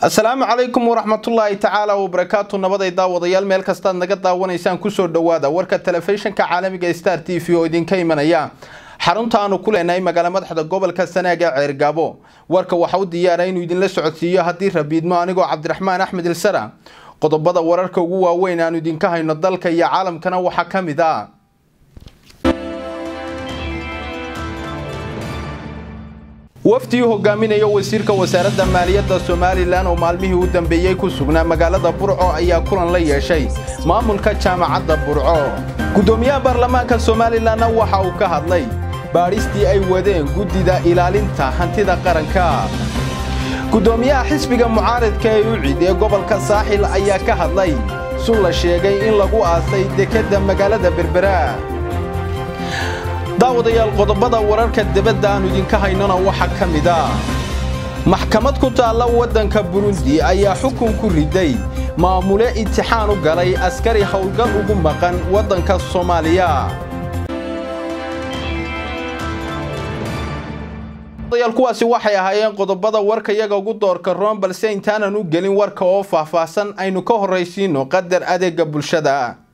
asalaamu calaykum waraxmatullaahi tacaala wabarakaatu nabaday daawadayaal meel kastaad naga daawanaysaan kusoo dhowaada warka telefishinka caalamiga star t v oo idinka imanaya xarunta aanu ku leenahay magaala madaxda gobolka sanaaga ceergaabo warka waxa u diyaara inuu idinla socodsiiyo haddii rabiidmo anigoo cabdiraxmaan axmed ilsara qodobada wararka ugu waaweyn aanu idinka hayno dalka iyo caalamkana waxaa ka mid ah wafdii hogaaminaya wasiirka wasaaradda maaliyadda somalilan oo maalmihii u dambeeyey ku sugnaa magaalada burco ayaa kulan la yeeshay maamulka jaamacadda burco guddoomiyaha baarlamaanka somalilanna waxa uu ka hadlay baadhistii ay wadeen guddida ilaalinta hantida qaranka guddoomiyaha xisbiga mucaaridka ee ucid ee gobolka saaxil ayaa ka hadlay sun la sheegay in lagu aasay dekedda magaalada berbera daawadayaal qodobada wararka debadda aanu idinka haynona waxaa ka mid ah maxkamad ku taalla waddanka burundi ayaa xukun ku riday maamule intixaan u galay askari howlgal ugu maqan waddanka soomaaliya kuwaasi waxay ahaayeen qodobada warka yaga ugu doorka roon balse intaanan u gelin warka oo faahfaahsan aynu ka horraysiino qadar adeega bulshada